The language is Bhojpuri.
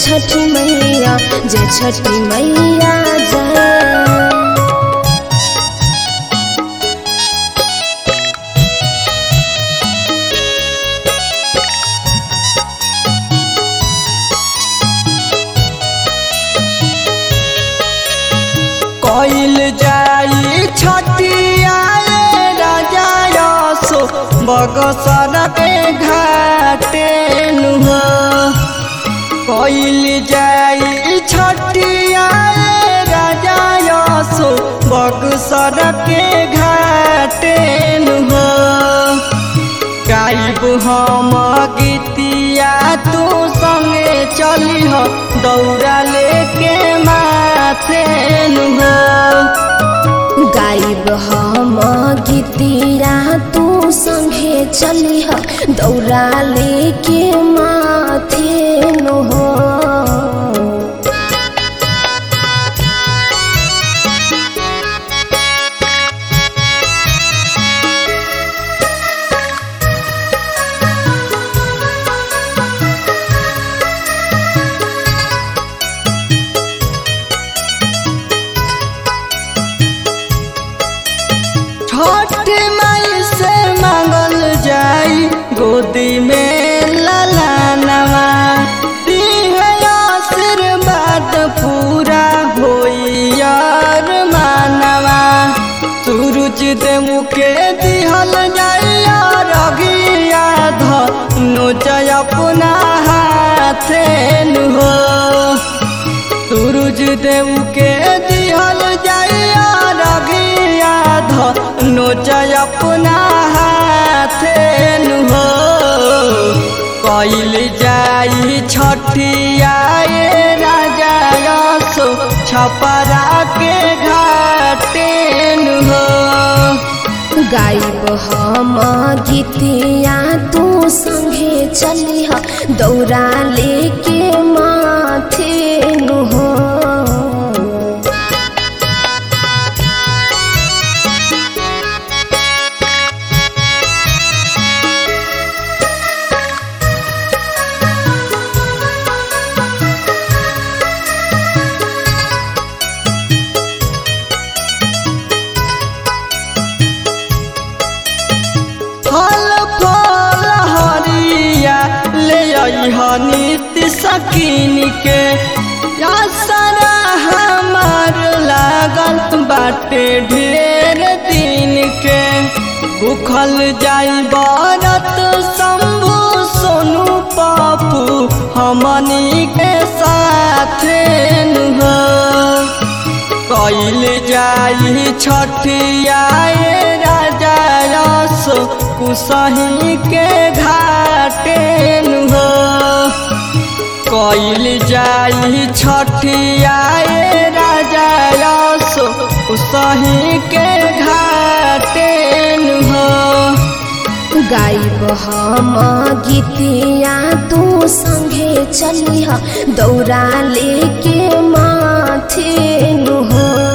छठी मैया जय छठी मैया जय कइल जाई छठिया राजा यसो बगसर के घाटे नुह कइल जाई छठिया राजा यसो बगसर के घाटे नुह गाइब हम गीतिया तू संगे चली हो दौड़ा लेके माथे नुह गाइब हम गीतिया तू संगे चली ह दौरा लेके माथे नु हो छठ माई से मांगल जाई गोदी में ललानवा दिहे आशीर्वाद पूरा होई यार मानवा सूरज देव के दिहल जाइया रगिया धनु जय अपना हाथे हो सूरज देव के दिहल जाइया रगिया धनु जय अपना हाथे हो कइल जाई छठिया ए राजा यसो छपरा के घाटे हो गाइब हम गीतिया तू संगे चली ह दौरा लेके माथे नु हो फल फल हरिया ले अइह नित्य सकीन के या सारा हमार लागल बाटे ढेर दिन के भूखल जाई बरत शंभु सोनू पापू हमनी के साथे नुह कइल जाई छठिया ए राजा यस कुसही के घाटे हो कइल जाई छठिया ए राजा यस कुसही के घाटे हो गाइब हम गीतिया तू संगे चली ह दौरा लेके माथे नु हो